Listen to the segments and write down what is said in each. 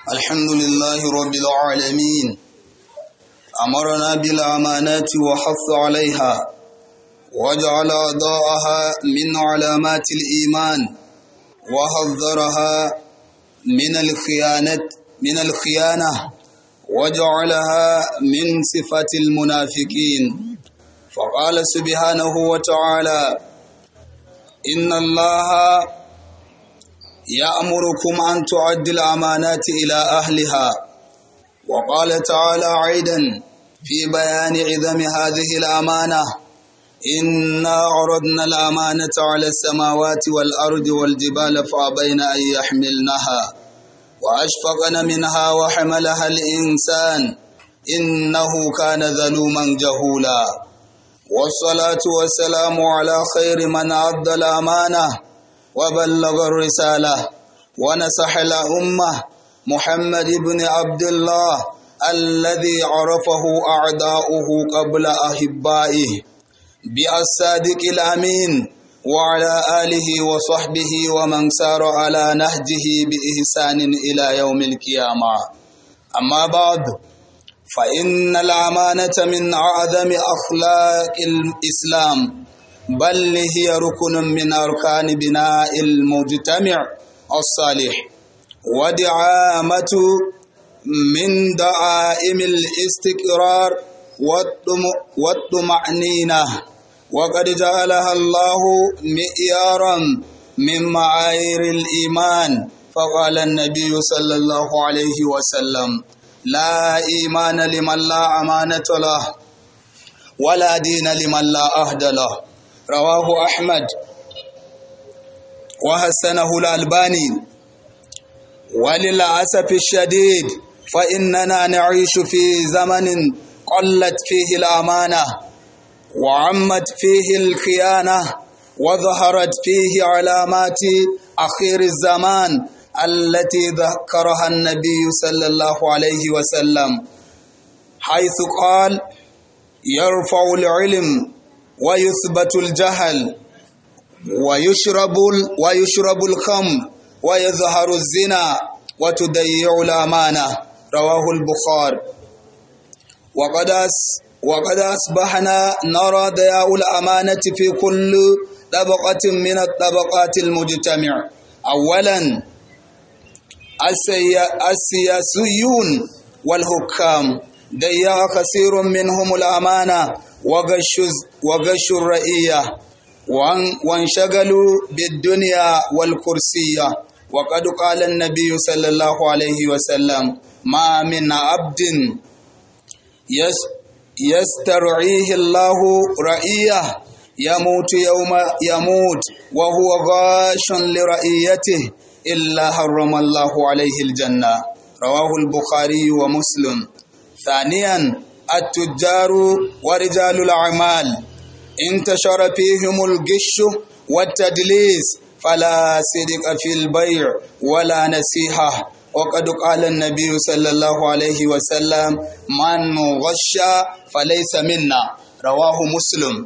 الحمد لله رب العالمين أمرنا بالأمانات وحث عليها وجعل أضاءها من علامات الإيمان وحذرها من الخيانة من الخيانة وجعلها من صفة المنافقين فقال سبحانه وتعالى إن الله يأمركم أن تعد الأمانات إلى أهلها وقال تعالى عيدا في بيان عظم هذه الأمانة إنا عرضنا الأمانة على السماوات والأرض والجبال فأبين أن يحملنها وأشفقن منها وحملها الإنسان إنه كان ظلوما جهولا والصلاة والسلام على خير من أدى الأمانة وبلغ الرسالة ونصح الأمة محمد بن عبد الله الذي عرفه أعداؤه قبل أحبائه بالصادق الأمين وعلى آله وصحبه ومن سار على نهجه بإحسان إلى يوم القيامة أما بعد فإن الأمانة من أعظم أخلاق الإسلام بل هي ركن من أركان بناء المجتمع الصالح ودعامة من دعائم الاستقرار والطمأنينة وقد جعلها الله مئيارا من معايير الإيمان فقال النبي صلى الله عليه وسلم لا إيمان لمن لا أمانة له ولا دين لمن لا أهد له رواه أحمد وحسنه الألباني وللأسف الشديد فإننا نعيش في زمن قلت فيه الأمانة وعمت فيه الخيانة وظهرت فيه علامات أخير الزمان التي ذكرها النبي صلى الله عليه وسلم حيث قال يرفع العلم ويثبت الجهل ويشرب ويشرب الخمر ويظهر الزنا وتضيع الأمانة رواه البخاري وقد وقد أصبحنا نرى ضياء الأمانة في كل طبقة من الطبقات المجتمع أولا السياسيون والحكام ضيع كثير منهم الأمانة وغش وغش الرئية وانشغلوا بالدنيا والكرسية وقد قال النبي صلى الله عليه وسلم ما من عبد يسترعيه الله رئيه يموت يوم يموت وهو غاش لرئيته إلا حرم الله عليه الجنة رواه البخاري ومسلم ثانيا التجار ورجال الأعمال انتشر فيهم الغش والتدليس فلا صدق في البيع ولا نصيحة وقد قال النبي صلى الله عليه وسلم من غش فليس منا رواه مسلم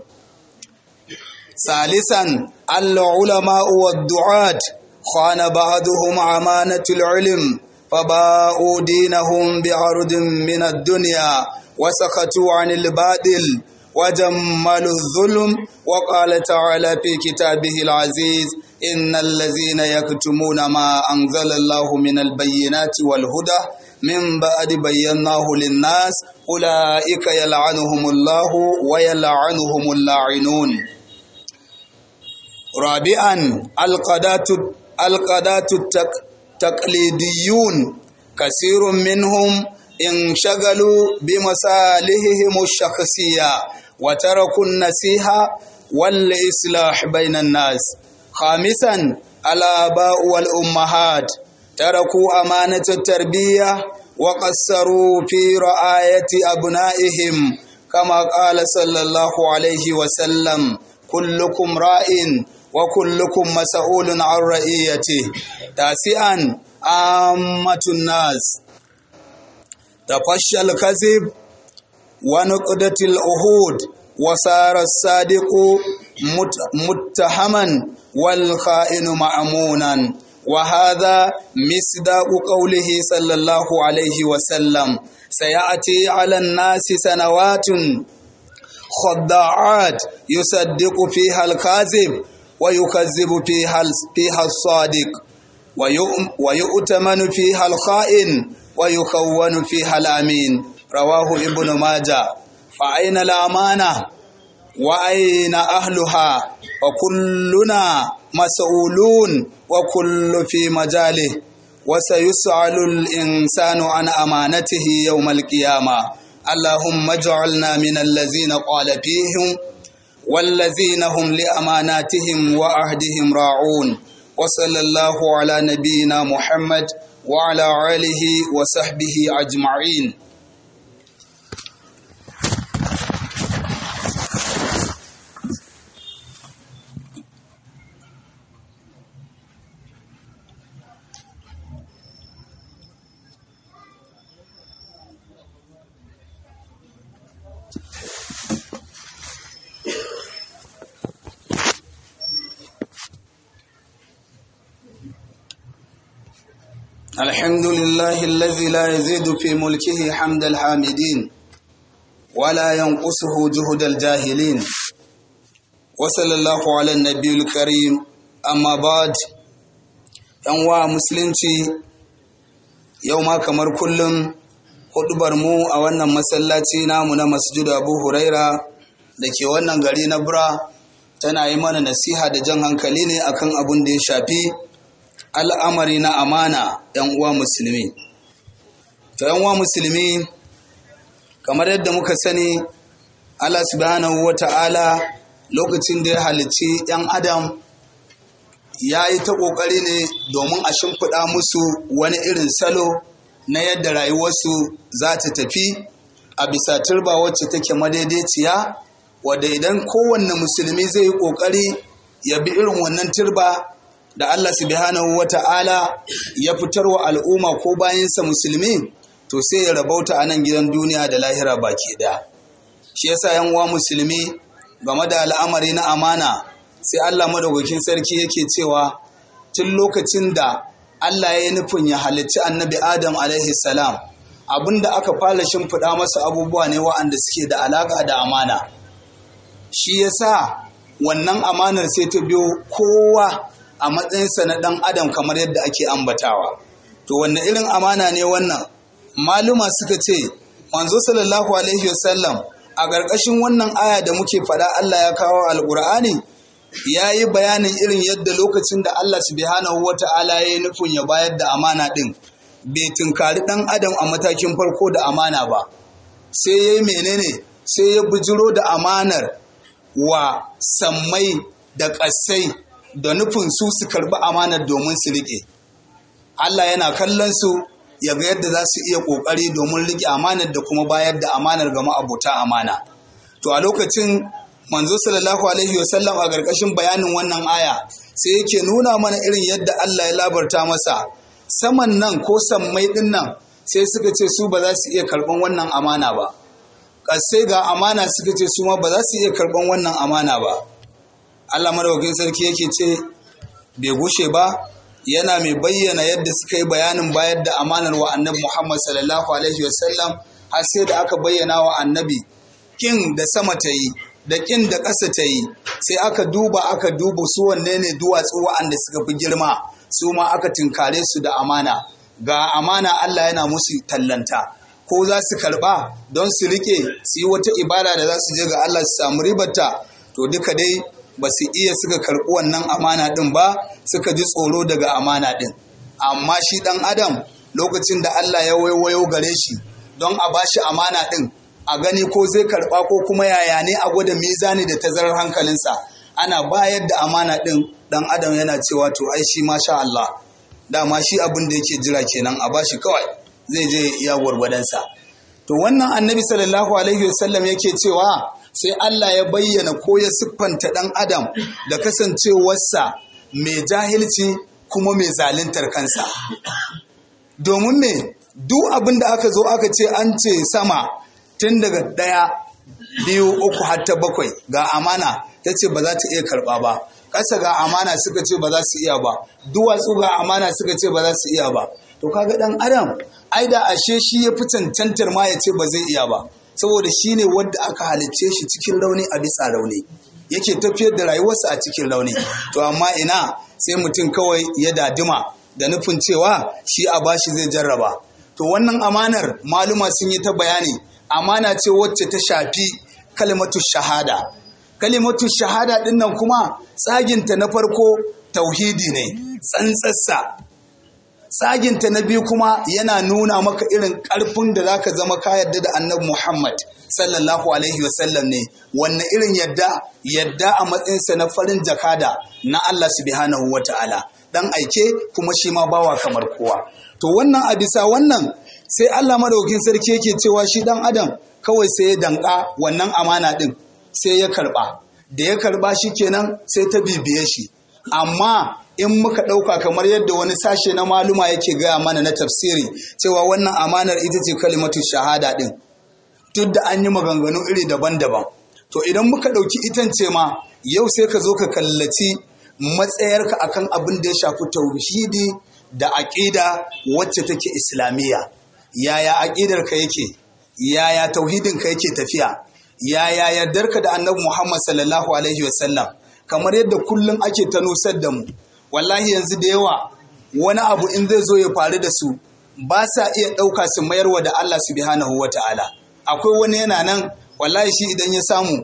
ثالثا العلماء والدعاة خان بعضهم أمانة العلم فباءوا دينهم بعرض من الدنيا وسكتوا عن الباطل وجملوا الظلم وقال تعالى في كتابه العزيز إن الذين يكتمون ما أنزل الله من البينات والهدى من بعد بيناه للناس أولئك يلعنهم الله ويلعنهم اللاعنون رابعا القادات القادات التقليديون كثير منهم انشغلوا بمصالحهم الشخصية وتركوا النصيحة والإصلاح بين الناس خامسا الآباء والأمهات تركوا أمانة التربية وقصروا في رعاية أبنائهم كما قال صلى الله عليه وسلم كلكم راء وكلكم مسؤول عن رعيته تاسعا عامة الناس تفشى الكذب ونقدة العهود وصار الصادق متهما والخائن مأمونا وهذا مصداق قوله صلى الله عليه وسلم سيأتي على الناس سنوات خداعات يصدق فيها الكاذب ويكذب فيها فيها الصادق ويؤتمن فيها الخائن ويكون فيها الأمين رواه ابن ماجه فأين الأمانة وأين أهلها وكلنا مسؤولون وكل في مجاله وسيسأل الإنسان عن أمانته يوم القيامة اللهم اجعلنا من الذين قال فيهم والذين هم لأماناتهم وعهدهم راعون وصلى الله على نبينا محمد وعلى آله وصحبه أجمعين الحمد لله الذي لا يزيد في ملكه حمد الحامدين ولا ينقصه جهد الجاهلين وصلى الله على النبي الكريم أما بعد yanwa musulunci yau ma kamar kullum hudubar mu a wannan masallaci namu na masjidu abu huraira da ke wannan gari na bura tana yi mana nasiha da jan hankali ne akan abin da ya shafi al'amari na amana ‘yan uwa musulmi. To, ‘yan uwa musulmi, kamar yadda muka sani, Allah subhanahu wa ta'ala lokacin da ya halicci ‘yan Adam ya yi ta ƙoƙari ne domin a shimfiɗa musu wani irin salo na yadda rayuwarsu za ta tafi a bisa turba wacce take madaidaiciya, wadda idan kowanne musulmi zai yi ƙoƙari ya bi irin wannan turba da Allah subhanahu wa ta'ala ya fitar wa al'umma ko bayansa musulmi to sai ya rabauta a nan gidan duniya da lahira baki ɗaya. Shi yasa yan uwa musulmi game da al'amari na amana sai Allah madaukakin sarki yake cewa tun lokacin da Allah ya yi nufin ya halicci annabi Adam alaihi salam abinda aka fara shimfiɗa masa abubuwa ne wa'anda suke da alaƙa da amana. Shi yasa wannan amanar sai ta biyo kowa a matsayinsa na ɗan adam kamar yadda ake ambatawa to wanne irin amana ne wannan maluma suka ce manzo sallallahu alaihi wasallam a ƙarƙashin wannan aya da muke faɗa Allah ya kawo alƙur'ani ya yi bayanin irin yadda lokacin da Allah subhanahu wa ta'ala ya yi nufin ya bayar da amana ɗin bai tunkari ɗan adam a matakin farko da amana ba sai ya yi menene sai ya bujiro da amanar wa sammai da ƙasai da nufin su su karbi amanar domin su riƙe. Allah yana kallon su ya ga yadda za su iya ƙoƙari domin riƙe amanar da kuma bayar da amanar ga ma'abota amana. To a lokacin manzo sallallahu alaihi wasallam a ƙarƙashin bayanin wannan aya sai yake nuna mana irin yadda Allah ya labarta masa saman nan ko sammai ɗin nan sai suka ce su ba za su iya karɓan wannan amana ba. Ƙasai ga amana suka ce su ma ba za su iya karɓan wannan amana ba. Allah madaukakin sarki yake ce bai gushe ba yana mai bayyana yadda suka yi bayanin bayar da amanar wa annabi Muhammad sallallahu alaihi wasallam har sai da aka bayyana wa annabi kin da sama ta yi da kin da ƙasa ta yi sai aka duba aka duba su wanne ne duwatsu wa'anda suka fi girma su ma aka tinkare su da amana ga amana Allah yana musu tallanta ko za su karba don su rike su yi wata ibada da za su je ga Allah su samu ribarta to duka dai ba su iya suka karɓi wannan amana ɗin ba suka ji tsoro daga amana ɗin amma shi ɗan adam lokacin da Allah ya waiwayo gare shi don a bashi amana ɗin a gani ko zai karɓa ko kuma yaya ne a gwada mizani da tazarar hankalinsa ana bayar da amana ɗin ɗan adam yana cewa to ai shi masha Allah dama shi abin da yake jira kenan a bashi kawai zai je iya gwargwadonsa to wannan annabi sallallahu alaihi wasallam yake cewa sai Allah ya bayyana ko ya siffanta ɗan adam da kasancewarsa mai jahilci kuma mai zaluntar kansa domin me duk abin da aka zo aka ce an ce sama tun daga ɗaya biyu uku har ta bakwai ga amana ta ce ba za ta iya karɓa ba ƙasa ga amana suka ce ba za su iya ba duwatsu ga amana suka ce ba za su iya ba to kaga dan adam ai da ashe shi ya fi cancantar ma ya ce ba zai iya ba saboda shi ne wanda aka halicce shi cikin rauni a bisa rauni yake tafiyar da rayuwarsa a cikin rauni to amma ina sai mutum kawai ya dadima da nufin cewa shi a bashi zai jarraba to wannan amanar maluma sun yi ta bayani amana ce wacce ta shafi kalimatu shahada kalimatu shahada din nan kuma tsaginta na farko tauhidi ne tsantsassa tsaginta na biyu kuma yana nuna maka irin ƙarfin da zaka zama ka yadda da annabi Muhammad sallallahu alaihi wasallam ne wannan irin yadda yadda a matsayinsa na farin jakada na Allah subhanahu wata'ala dan aike kuma shi ma bawa kamar kowa to wannan a bisa wannan sai Allah madaukakin sarki yake cewa shi dan adam kawai sai ya danka wannan amana din sai ya karba da ya karba shi kenan sai ta bibiye shi amma in muka ɗauka kamar yadda wani sashe na maluma yake gaya mana na tafsiri cewa wannan amanar ita ce kalimatu shahada ɗin duk da an yi maganganu iri daban-daban to idan muka ɗauki itance ma yau sai ka zo ka kallaci matsayarka akan abin da ya shafi tauhidi da aƙida wacce take islamiyya yaya aƙidarka yake yaya tauhidinka yake tafiya yaya yardarka da annabi muhammad sallallahu alaihi wasallam kamar yadda kullum ake ta nusar da mu wallahi yanzu da yawa wani abu in zai zo ya faru da su ba sa iya ɗauka su mayarwa da Allah subhanahu wa ta'ala akwai wani yana nan wallahi shi idan ya samu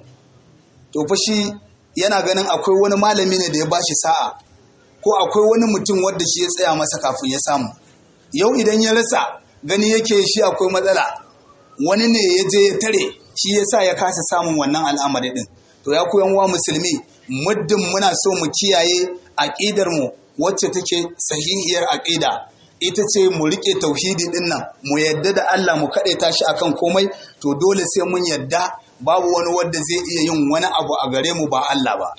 to fa shi yana ganin akwai wani malami ne da ya bashi sa'a ko akwai wani mutum wanda shi ya tsaya masa kafin ya samu yau idan ya rasa gani yake shi akwai matsala wani ne ya je ya tare shi ya sa ya kasa samun wannan al'amari din to ya koyan wa musulmi muddin muna so mu kiyaye aƙidar mu wacce take sahihiyar aƙida ita ce mu rike tauhidi din nan mu yadda da Allah mu kaɗe tashi akan komai to dole sai mun yadda babu wani wanda zai iya yin wani abu a gare mu ba Allah ba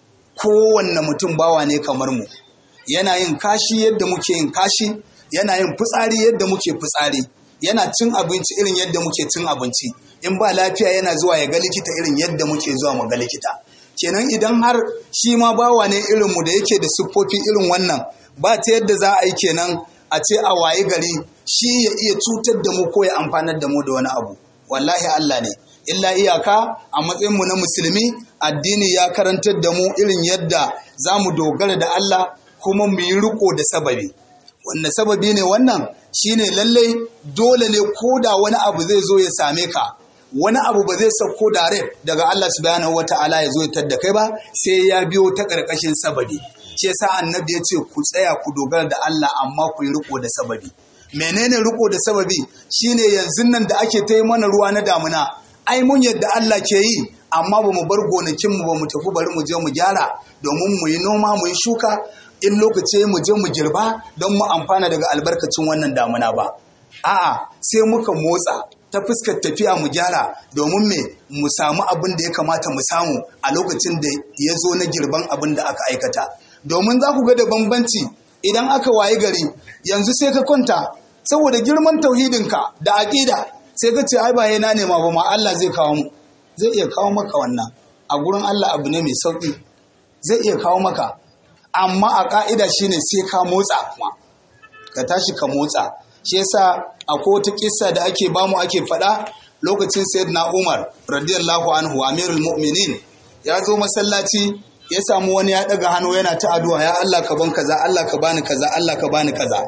kowanne mutum bawa ne kamar mu yana yin kashi yadda muke yin kashi yana yin fitsari yadda muke fitsari yana cin abinci irin yadda muke cin abinci in ba lafiya yana zuwa ya ga likita irin yadda muke zuwa mu ga likita kenan idan har shi ma bawa ne irin mu da yake da siffofi irin wannan ba ta yadda za a yi kenan a ce a waye gari shi ya iya cutar da mu ko ya amfanar da mu da wani abu wallahi Allah ne illa iyaka a matsayin mu na musulmi addini ya karantar da mu irin yadda za mu dogara da Allah kuma mu yi riko da sababi wanda sababi ne wannan shine lallai dole ne ko da wani abu zai zo ya same ka wani abu ba zai sauko direct daga Allah subhanahu wata'ala ya zo ya tadda kai ba sai ya biyo ta ƙarƙashin sababi shi yasa annabi ya ce ku tsaya ku dogara da Allah amma ku yi riko da sababi menene riko da sababi shine yanzu nan da ake ta yi mana ruwa na damuna ai mun yadda Allah ke yi amma ba mu bar gonakinmu ba mu tafi bari mu je mu gyara domin mu yi noma mu yi shuka in lokaci mu je mu girba don mu amfana daga albarkacin wannan damuna ba a'a sai muka motsa ta fuskar tafiya mu gyara domin me mu samu abin da ya kamata mu samu a lokacin da ya zo na girban abin da aka aikata domin za ku ga da bambanci idan aka wayi gari yanzu sai ka kwanta saboda girman tauhidinka da aƙida sai ka ce ai ba na nema ba ma Allah zai kawo mu zai iya kawo maka wannan a gurin Allah abu ne mai sauƙi zai iya kawo maka amma a ƙa'ida shine sai ka motsa kuma ka tashi ka motsa shi yasa akwai wata kissa da ake bamu ake faɗa lokacin sayyidina Umar radiyallahu anhu amirul mu'minin ya zo masallaci ya samu wani ya ɗaga hannu yana ta addu'a ya Allah ka ban kaza Allah ka bani kaza Allah ka bani kaza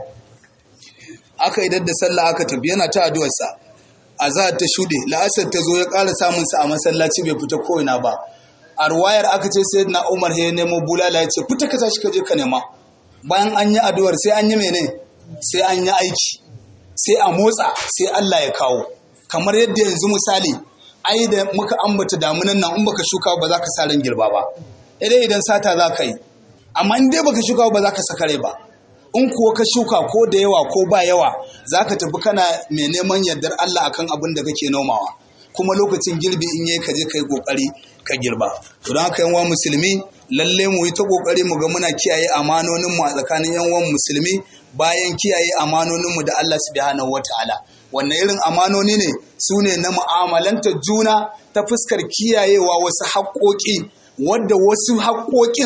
aka idar da sallah aka tafi yana ta addu'arsa azhar ta shuɗe la'asar ta zo ya ƙara samun sa a masallaci bai fita ko ina ba a ruwayar aka ce sayyidina Umar ya nemo bulala ya ce fita ka tashi ka je ka nema bayan an yi addu'ar sai an yi mene sai an yi aiki sai a motsa sai Allah ya kawo kamar yadda yanzu misali ai da muka ambata damunan nan in baka shuka ba za ka sa ran girba ba idan idan sata za ka yi amma in dai baka shuka ba za ka saka rai ba in kuwa ka shuka ko da yawa ko ba yawa za ka tafi kana mai neman yardar Allah akan abin da kake nomawa kuma lokacin girbi in yayi ka je ka yi kokari ka girba to don haka yan musulmi lalle mu yi ta kokari mu ga muna kiyaye amanonin mu a tsakanin yan uwan musulmi bayan kiyaye amanonin mu da Allah subhanahu wataala wannan irin amanoni ne su ne na mu'amalantar juna ta fuskar kiyayewa wasu haƙoƙi wadda wasu haƙoƙin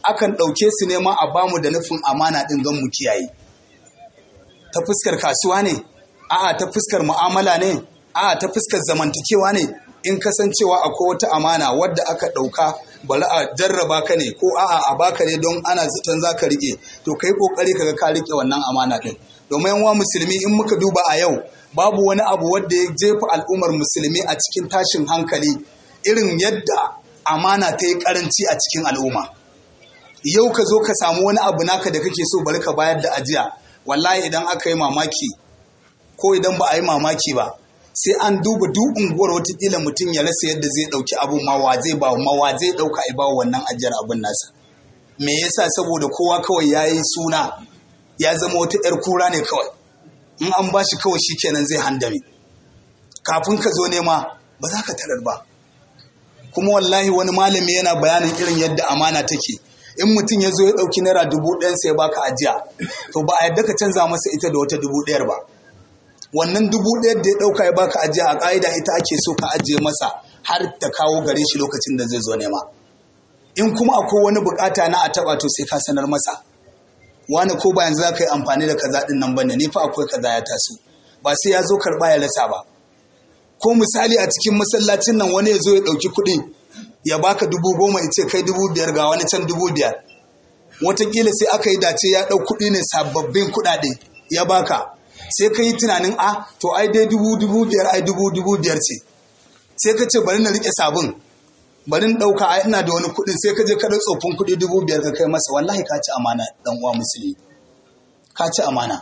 akan ɗauke su nema a bamu da nufin amana ɗin don mu kiyaye ta fuskar kasuwa ne a'a ta fuskar mu'amala ne a'a ta fuskar zamantakewa ne in kasancewa akwai wata amana wadda aka ɗauka bari a jarraba ka ne ko a'a a baka ne don ana zaton za ka riƙe to kai ƙoƙari kaga ka riƙe wannan amana ɗin domin yan musulmi in muka duba a yau babu wani abu wadda ya jefa al'ummar musulmi a cikin tashin hankali irin yadda amana ta yi karanci a cikin al'umma yau ka zo ka samu wani abu naka da kake so bari ka bayar da ajiya wallahi idan aka yi mamaki ko idan ba a yi mamaki ba sai an duba duk unguwar watakila mutum ya rasa yadda zai ɗauki abun ma wa zai ba ma wa zai ɗauka a ba wannan ajiyar abun nasa me yasa saboda kowa kawai ya yi suna ya zama wata 'yar kura ne kawai in an ba shi kawai shikenan zai handame kafin ka zo nema ba za ka tarar ba kuma wallahi wani malami yana bayanin irin yadda amana take in mutum ya zo ya ɗauki naira dubu ɗayan sai baka ajiya to ba a yadda ka canza masa ita da wata dubu ɗayar ba wannan dubu ɗayar da ya ɗauka ya baka ajiya a ƙa'ida ita ake so ka ajiye masa har ta kawo gare shi lokacin da zai zo nema in kuma akwai wani bukata na a taɓa to sai ka sanar masa wani ko ba yanzu za ka yi amfani da kaza ɗin nan bane ni fa akwai kaza ya taso ba sai ya zo karɓa ya rasa ba ko misali a cikin masallacin nan wani ya zo ya ɗauki kuɗi ya baka dubu goma ya ce kai dubu biyar ga wani can dubu biyar watakila sai aka yi dace ya ɗau kuɗi ne sababbin kuɗaɗe ya baka sai ka yi tunanin a to ai dai dubu dubu biyar ai dubu dubu biyar ce sai ka ce bari na riƙe sabon bari na ɗauka ai ina da wani kuɗi sai ka je ka ɗau tsofin kuɗi dubu biyar ka kai masa wallahi ka ci amana ɗan uwa musulmi ka ci amana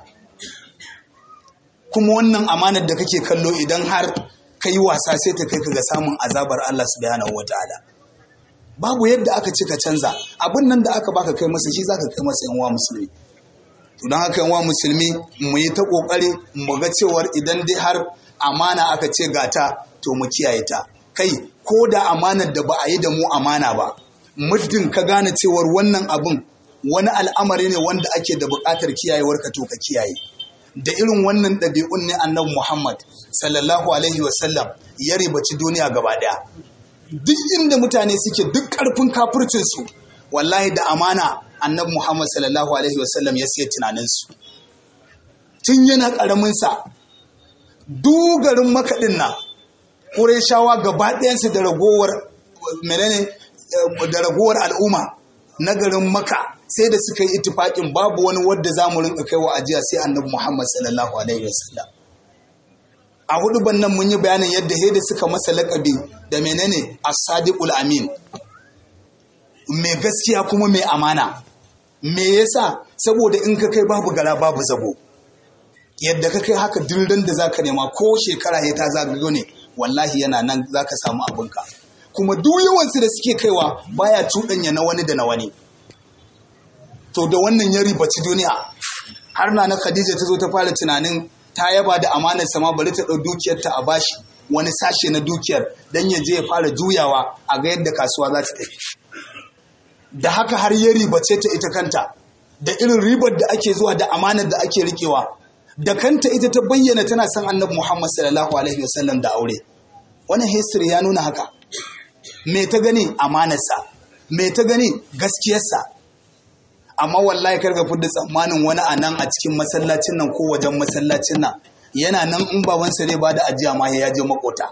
kuma wannan amanar da kake kallo idan har ka yi wasa sai ta kai ka ga samun azabar Allah subhanahu wataala babu yadda aka ce ka canza abin nan da aka baka kai masa shi zaka kai masa yan uwa musulmi to don haka yan uwa musulmi mu yi ta kokari mu ga cewar idan dai har amana aka ce gata to mu kiyaye ta kai ko da amanar da ba a yi da mu amana ba muddin ka gane cewar wannan abin wani al'amari ne wanda ake da buƙatar kiyayewar ka to ka kiyaye da irin wannan ɗabi'un ne annabi Muhammad sallallahu alaihi wasallam ya ribaci duniya gaba ɗaya duk inda mutane suke duk ƙarfin kafircinsu wallahi da amana annabi Muhammad sallallahu alaihi wasallam ya siya tunaninsu tun yana ƙaraminsa dugarin makaɗin na ƙureshawa gaba ɗayansu da ragowar menene da ragowar al'umma na garin maka sai da suka yi itifaƙin babu wani wadda za mu rinka kai wa ajiya sai annabi Muhammad sallallahu alaihi wasallam a hudu bannan mun yi bayanin yadda da suka masa laƙabi da menene as-sadiqul amin mai gaskiya kuma mai amana me yasa saboda in ka kai babu gara babu zabo yadda ka kai haka dindin da zaka nema ko shekara ya ta zagayo ne wallahi yana nan zaka samu abinka kuma duk yawansu da suke kaiwa baya cuɗanya na wani da na wani to da wannan ya ribaci duniya har na na Khadija ta zo ta fara tunanin ta yaba da amanar sama bari ta ɗau dukiyarta a bashi wani sashe na dukiyar dan ya je ya fara juyawa a ga yadda kasuwa za ta tafi da haka har ya ribace ta ita kanta da irin ribar da ake zuwa da amanar da ake rikewa da kanta ita ta bayyana tana son annabi Muhammad sallallahu alaihi wasallam da aure wannan history ya nuna haka me ta gani amanarsa me ta gani gaskiyarsa amma wallahi karga fudda tsammanin wani a nan a cikin masallacin nan ko wajen masallacin nan yana nan in babansa zai bada ajiya ma ya je makota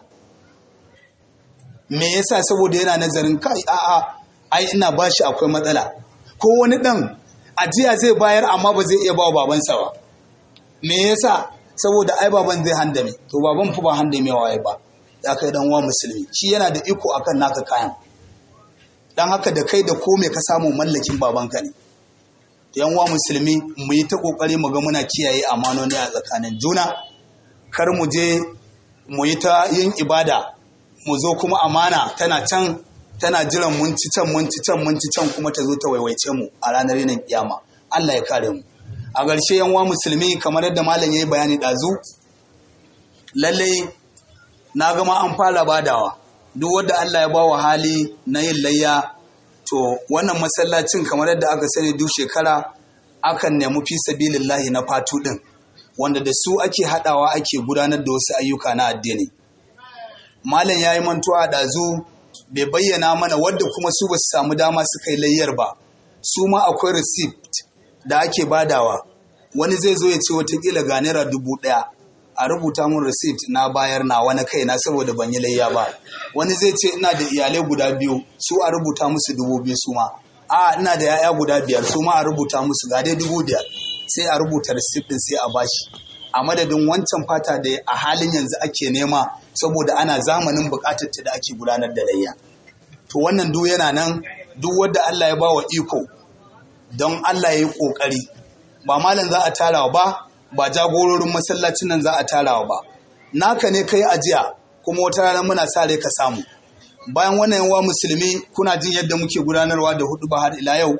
me yasa saboda yana nazarin kai a'a ai ina bashi akwai matsala ko wani dan ajiya zai bayar amma ba zai iya ba babansa ba me yasa saboda ai baban zai handame to baban fa ba handamewa ya ba ya kai dan uwa musulmi shi yana da iko akan naka kayan dan haka da kai da ko me ka samu mallakin babanka ne yan uwa musulmi mu yi ta kokari mu ga muna kiyaye amanoni a tsakanin juna kar mu je mu yi ta yin ibada mu zo kuma amana tana can tana jiran mun ci can mun ci can mun ci can kuma ta zo ta waiwaice mu a ranar yinin kiyama Allah ya kare mu a ƙarshe yan uwa musulmi kamar yadda malam ya yi bayani ɗazu lallai na gama an fara badawa duk wanda Allah ya bawa hali na yin layya to wannan masallacin kamar yadda aka sani duk shekara akan nemi fi sabilillahi na fatu din wanda da su ake hadawa ake gudanar da wasu ayyuka na addini malam yayi mantuwa da zu bai bayyana mana wadda kuma su ba su samu dama suka yi layyar ba su ma akwai receipt da ake badawa wani zai zo ya ce watakila ga naira dubu ɗaya a rubuta mun receipt na bayar na wani kai na saboda ban yi layya ba wani zai ce ina da iyalai guda biyu su a rubuta musu dubu biyu su ma a ina da yaya guda biyar su ma a rubuta musu ga dai dubu biyar sai a rubuta receipt din sai a bashi a madadin wancan fata da a halin yanzu ake nema saboda ana zamanin bukatar ta da ake gudanar da layya to wannan duk yana nan duk wanda Allah ya bawa iko don Allah ya yi kokari ba malam za a tarawa ba ba jagororin masallacin nan za a tarawa ba naka ne kai ajiya kuma wata rana muna sa rai ka samu bayan wannan yawa musulmi kuna jin yadda muke gudanarwa da hudu ba har ila yau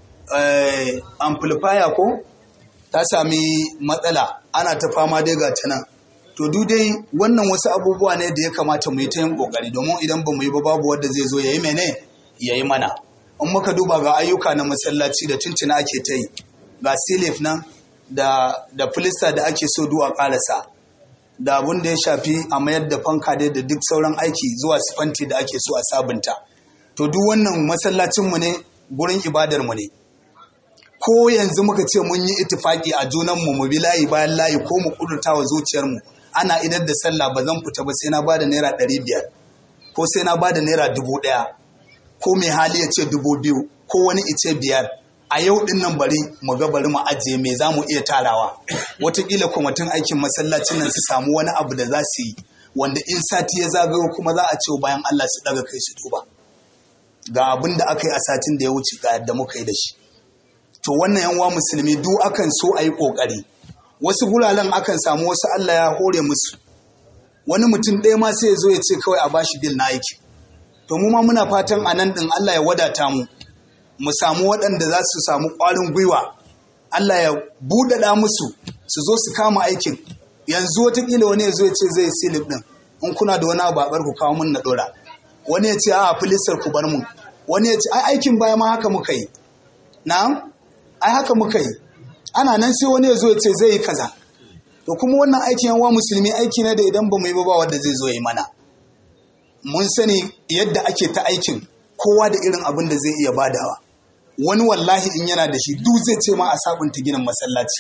amplifier ko ta sami matsala ana ta fama dai ga ta nan to duk dai wannan wasu abubuwa ne da ya kamata mu yi ta yin kokari domin idan ba mu yi ba babu wanda zai zo ya yi mene ya yi mana in muka duba ga ayyuka na masallaci da tuntuna ake ta yi ga silif nan da da filista da ake so duwa karasa da abun da ya shafi a mayar da fanka dai da duk sauran aiki zuwa sifanti da ake so a sabunta to duk wannan masallacinmu ne gurin ibadarmu ne ko yanzu muka ce mun yi itifaki a junanmu mu bi layi bayan layi ko mu kudurta wa zuciyarmu ana idar da sallah ba zan fita ba sai na bada naira ɗari biyar ko sai na bada naira dubu ɗaya ko mai hali ya ce dubu biyu ko wani ice biyar a yau din nan bari mu ga bari mu ajiye me za mu iya tarawa watakila kwamitin aikin masallacin nan su samu wani abu da za su yi wanda in sati ya zagayo kuma za a ce bayan Allah su daga kai su tuba ga abin da aka yi a satin da ya wuce ga yadda muka yi da shi to wannan yan uwa musulmi duk akan so a yi kokari wasu guraren akan samu wasu Allah ya hore musu wani mutum ɗaya ma sai ya zo ya ce kawai a bashi bil na aiki to mu ma muna fatan a nan ɗin Allah ya wadata mu mu samu waɗanda za su samu ƙwarin gwiwa Allah ya buɗaɗa musu su zo su kama aikin yanzu watakila wani ya zo ya ce zai silif ɗin in kuna da wani abu a ku kawo mun na ɗora wani ya ce a filistar ku bar mu wani ya ce ai aikin baya ma haka muka yi na'am ai haka muka yi ana nan sai wani ya zo ya ce zai yi kaza to kuma wannan aikin yan musulmi aiki ne da idan ba mu yi ba ba wanda zai zo ya yi mana mun sani yadda ake ta aikin kowa da irin abin da zai iya badawa wani wallahi in yana da shi duk zai ce ma a sabunta ginin masallaci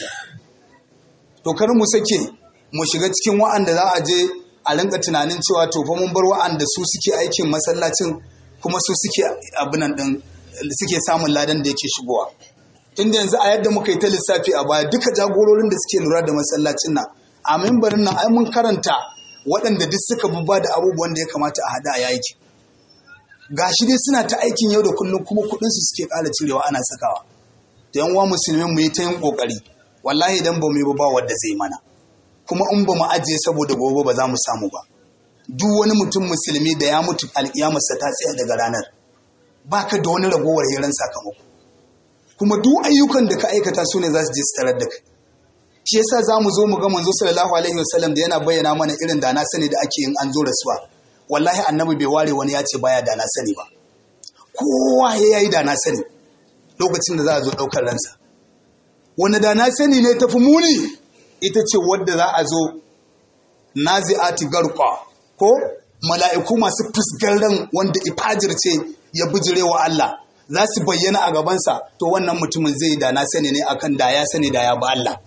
to kar mu sake mu shiga cikin wa'anda za a je a rinka tunanin cewa to fa mun bar wa'anda su suke aikin masallacin kuma su suke abinan din suke samun ladan da yake shigowa tunda yanzu a yadda muka yi ta lissafi a baya duka jagororin da suke lura da masallacin nan a mimbarin nan ai mun karanta waɗanda duk suka bubba da abubuwan da ya kamata a hada a yaki ga shi dai suna ta aikin yau da kullum kuma kuɗinsu suke ƙara cirewa ana sakawa da yan uwa musulmin mu yi ta yin ƙoƙari wallahi idan ba mu yi ba ba wanda zai mana kuma in ba mu ajiye saboda gobe ba za mu samu ba duk wani mutum musulmi da ya mutu alƙiyamarsa ta tsaya daga ranar baka da wani ragowar hirar sakamako kuma duk ayyukan da ka aikata su ne za su je su tarar da kai shi yasa za mu zo mu ga manzo sallallahu alaihi wasallam da yana bayyana mana irin da na sani da ake yin an zo rasuwa wallahi annabi bai ware wani ya ce baya da na sani ba kowa ya yi da na sani lokacin da za a zo ɗaukar ransa wani da na sani ne tafi muni ita ce wadda za a zo nazi'ati garqa ko mala'iku masu fusgar ran wanda ifajir ce ya bijire wa Allah za su bayyana a gabansa to wannan mutumin zai da na sani ne akan da ya sani da ya ba Allah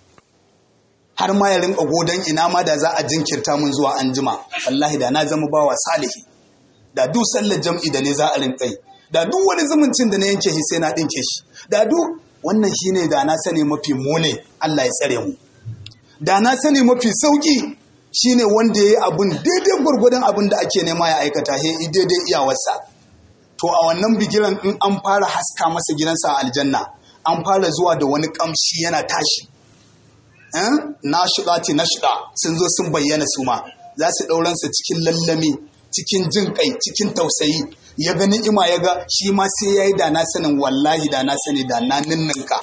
har ma ya rinka godon ina ma da za a jinkirta mun zuwa anjima wallahi da na zama bawa salihi da duk sallar jam'i da ne za a rinka yi da duk wani zumuncin da na yanke shi sai na dinke shi da duk wannan shine da na sani mafi mune Allah ya tsare mu da na sani mafi sauki shine wanda ya yi abun daidai gwargwadon abin da ake nema ya aikata he daidai iyawarsa to a wannan bigiran in an fara haska masa gidansa a aljanna an fara zuwa da wani kamshi yana tashi na shiɗa ce na shiɗa sun zo sun bayyana su ma za su ɗauransa cikin lallami cikin jin kai cikin tausayi ya ga ni'ima ya ga shi ma sai ya yi da na sanin wallahi da na sani da na ninninka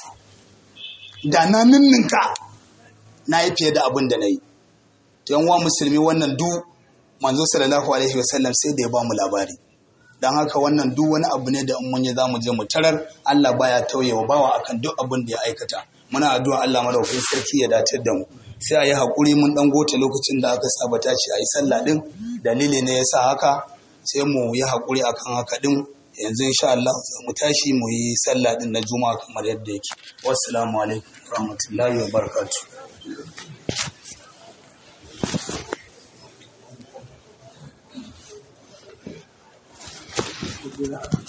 da na ninninka na yi fiye da abin da na yi to yan wa musulmi wannan du manzo sallallahu alaihi wasallam sai da ya ba mu labari don haka wannan duk wani abu ne da in mun yi za mu je mu tarar Allah baya tauyewa bawa akan duk abin da ya aikata muna addu'a Allah madaukakin sarki ya datar da mu sai a yi haƙuri mun ɗan goce lokacin da aka saba ta ce a yi sallah ɗin dalili ne ya sa haka sai mu yi haƙuri akan haka ɗin yanzu insha Allah mu tashi mu yi sallah din na juma'a kamar yadda yake wassalamu alaikum rahmatullahi wa barakatuh Thank you.